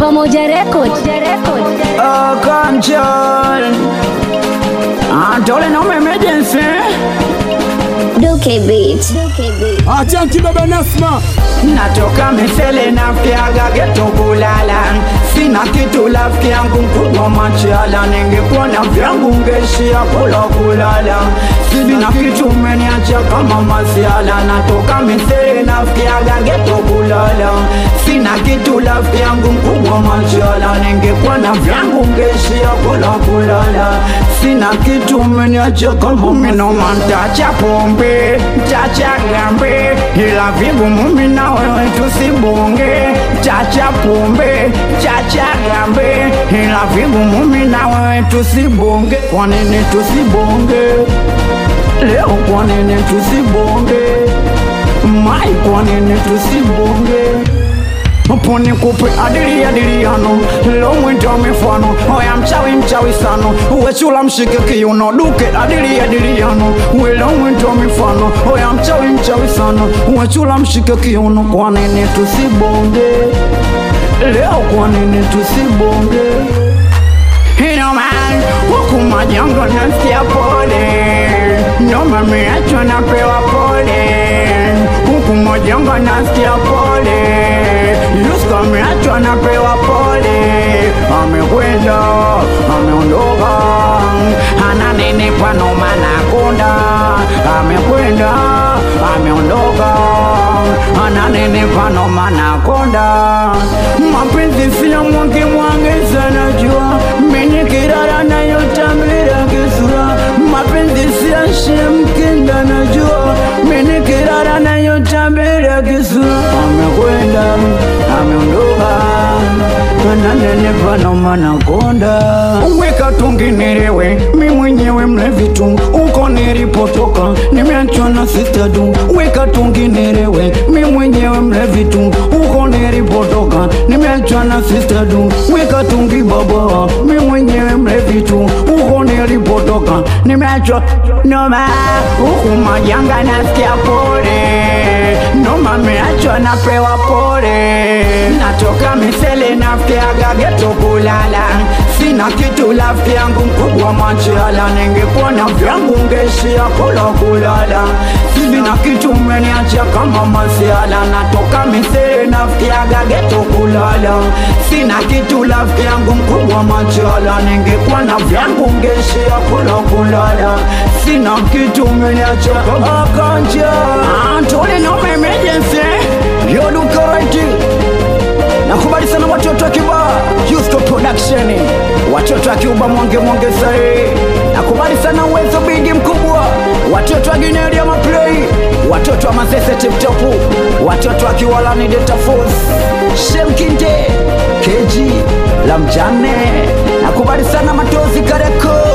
Pamoja Record. Oh, control. Antole no emergency. Duke Beat. Duke Beat. Achanki baba Nasma, Natoka misele nafiaga geto kulala, sina kitu rafiki yangu mkubwa machala, ningekuwa na vyangu ngeshia kula kulala, sina kitu umeniacha kama masiala, natoka misele nafiaga geto kulala, sina kitu rafiki yangu mkubwa machala, ningekuwa na vyangu ngeshia kula kulala, sina kitu umeniacha kama minoma, ntacha pombe, ntacha gambe, ila vigumu mimi na wewe tusibonge, chacha pombe, chacha gambe, ila vigumu mimi na wewe tusibonge. Kwa nini tusibonge leo? Kwa nini tusibonge mai? Kwa nini tusibonge? Pone kupe adili adiliano lo mwito mifano oya mchawi mchawi sano uwe chula mshike kiuno duke adili adiliano uwe lo mwito mifano oya mchawi mchawi sano uwe chula mshike kiuno kwa nini tusibonge leo kwa nini tusibonge Hino man, huku majango nasikia pole Noma miachwa napewa pole Huku majango nasikia pole Yusko miachwa napewa pole Amekwenda, ameondoka Ananenepa noma nakonda Amekwenda, ameondoka Ananenepa noma nakonda Mapenzi sio mwangi mwangi sana jua Mwenye kirara na yotamira kisura Mapenzi sio shemkinda na jua Mwenye kirara na yotamira kisura Amekwenda, ameondoka Ananenepa noma nakonda Weka tunginirewe, mi mwenyewe mlevi tu Uko nilipotoka, nimeachwa na sister du Weka tunginirewe, mi mwenyewe mlevi tu Uko nilipotoka, nimeachwa na sister du Weka tungi baba, mi mwenyewe mlevi tu Uko nilipotoka, nimeachwa noma Huku majanga nasikia pole Noma meachwa napewa pole Natoka misele nafikiaga geto kulala Sina kitu rafiki yangu mkubwa machala Ningekuwa na vyangu ngeshia kula kulala Sina kitu umeniacha kama masiala Natoka misele nafikiaga geto kulala Sina kitu rafiki yangu mkubwa machala Ningekuwa na vyangu ngeshia kula kulala Sina kitu umeniacha kama kanja Antole no emergency Yoduka right Nakubali sana watoto wa Kiba Justo Production Watoto wa Kiuba mwonge mwonge sahi Nakubali sana uwezo bigi mkubwa Watoto wa Gineli ya Maplay Watoto wa Mazese Tip Top Watoto wa Kiwalani Data Force Shemkinde KG la mjane Nakubali sana Matozi Kareko